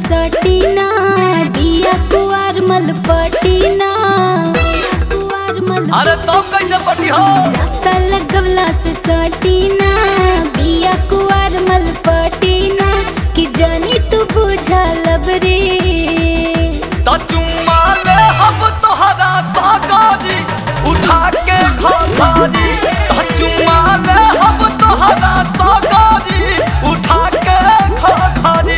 सटीना बिया कुआर मल पटीना कुआर मल अरे तब कैसे पटी हो नशा लगवला से सटीना बिया कुआर मल पटीना कि जानी तू बुझा लबरे त चुम्मा ले हम तोहरा सागारी उठा के खाखारी त चुम्मा ले हम तोहरा सागारी उठा के खाखारी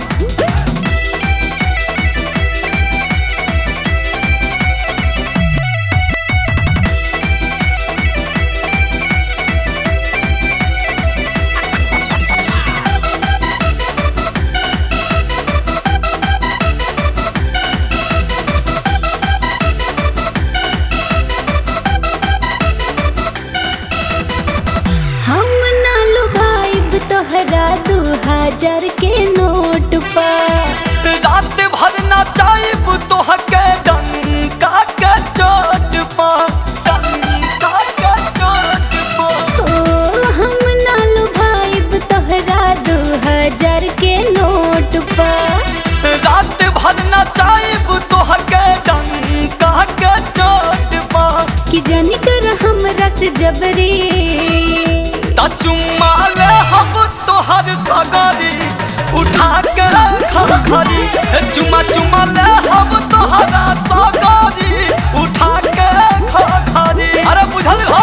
हम ना लुभाइब तोहरा दू हजार के नोट पा रात भर ना चाहब तोहके डंका के चोट पा डंका के चोट पा ओ हम ना लुभाइब तोहरा दू हजार के नोट पा रात भर ना चाहब तोहके डंका के चोट पा कि जानी कर हमरा से जबरी त चुम्मा ले हम तोहर सगारी उठा के खाखारी चुम्मा चुम्मा ले हम तोहरा सगारी उठा के खाखारी अरे बुझल हो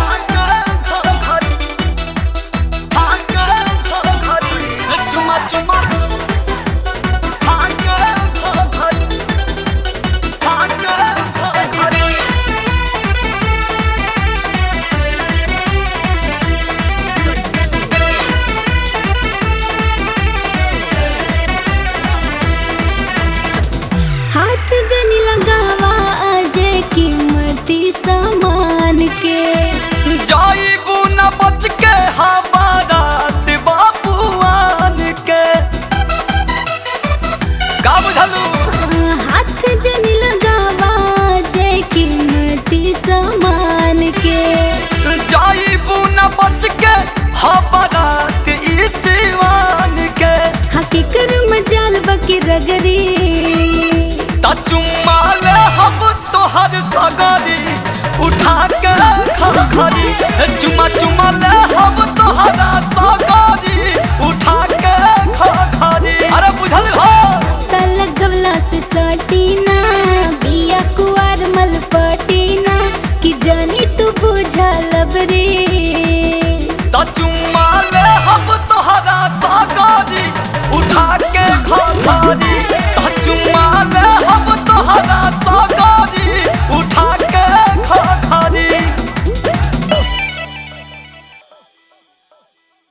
चुम्मा चुम्मा हाथ जनी लगावा अजे कीमती सामान के जाइबू न बच के हमारात बाबुआन के का बुझलू हाथ जनी लगावा अजे कीमती सामान के जाइबू न बच के हमारात ई सिवान के हकीकर मजाल बकी रगरी त चुम्मा ले हम तोहर सगारी उठा के खाखारी चुम्मा चुम्मा ले हम तोहरा सगारी उठा के खाखारी अरे बुझल हो लगवला से सटीना बिया कुआर मल पटीना कि जानी तू बुझल